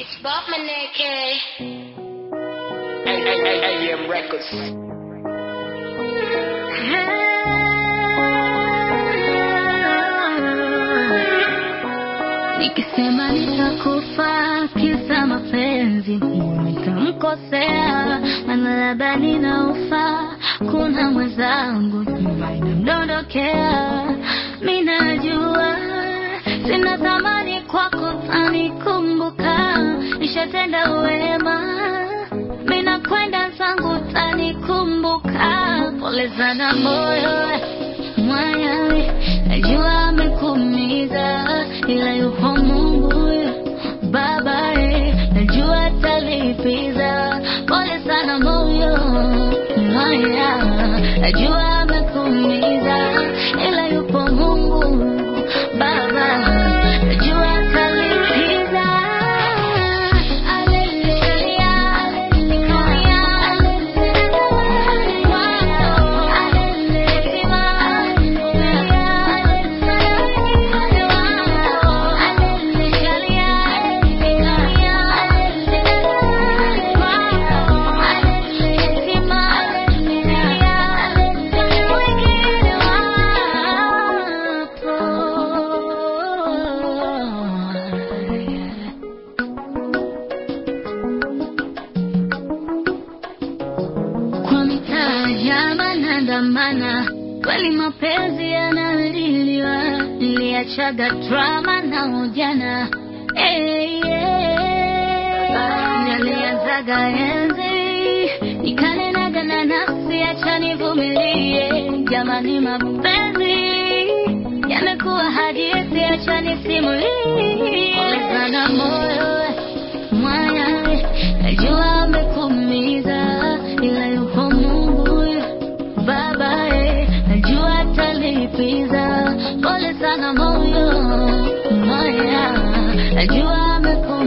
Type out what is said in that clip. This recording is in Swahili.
Bob Maneke. AM Records. Nikisema nitakufa kisa mapenzi, nitamkosea, maana labda ninaufa. Kuna mwenzangu nyuma inamdondokea, mi najua sina thamani kwako, tanikumbuka, nishatenda wema, mi nakwenda zangu, tanikumbuka. Pole sana moyo mwaya, najua amekuumiza, ila yupo Mungu Baba, eh, najua atalipiza. Pole sana moyo mwaya, najua amekuumiza, ila yupo Mungu Baba, najua atalipiza. Haleluya, haleluya, kwa mitaa ya manandamana, kweli mapenzi yanaliliwa, niliachaga drama na ujana hey, yeah. Nilianzaga enzi nikanenaga na nafsi, acha nivumilie, jamani, mapenzi yamekuwa hadithi, acha nisimulie. Pole sana moyo mwaya, najua amekuumiza, ila yupo Mungu Baba, eh, najua atalipiza. Pole sana moyo mwaya, najua amekuumiza